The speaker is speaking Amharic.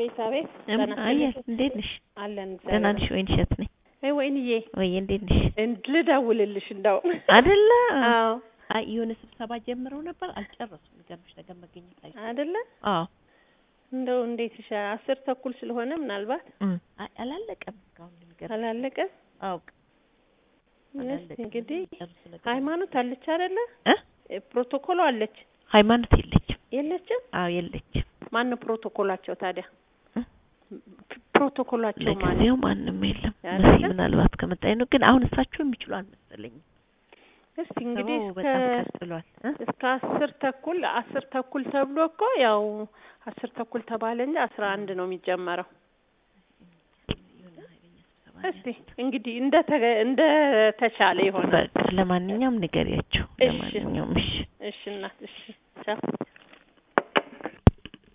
አቤት አቤት። እም ደህና አየህ ነሽ? እንዴት ነሽ? አለን ደህና እግዚአብሔር ነሽ ወይን እሸት ነኝ። አይ ወይንዬ ወይ እንዴት ነሽ? እንድ ልደውልልሽ እንደው አይደለ? አዎ አይ የሆነ ስብሰባ ጀምረው ነበር አልጨረሱም። የሚገርምሽ ነገር መገኘት ላይ አይደለ አዎ እንደው እንዴት ይሻ አስር ተኩል ስለሆነ ምናልባት እም አይ አላለቀም እስካሁን የሚገርምሽ አላለቀ። አዎ እስቲ አላለቀም። እንግዲህ የሚጨርሱ ነገር ሃይማኖት አለች አይደለ? እ እ ፕሮቶኮሉ አለች ሃይማኖት የለችም። የለችም? አዎ የለችም። ማን ነው ፕሮቶኮላቸው ታዲያ? እ? ፕሮቶኮላቸው ማለት ለጊዜው ማንም የለም። አይደለ? መሲ ምናልባት ከመጣኝ ነው። ግን አሁን እሳቸው የሚችሉ አልመሰለኝም። እስቲ እንግዲህ ስብሰባው እስከ በጣም ቀጥሏል እ? እስከ አስር ተኩል አስር ተኩል ተብሎ እኮ ያው አስር ተኩል ተባለ እንጂ አስራ አንድ ነው የሚጀመረው። የሆነ ኃይለኛ ስብሰባ ነው እስቲ እንግዲህ እንደ ተገ- እንደ ተቻለ ይሆናል። በቃ ለማንኛውም ንገሪያቸው። እሺ። ለማንኛውም እሺ እሺ እናት እሺ ቻው።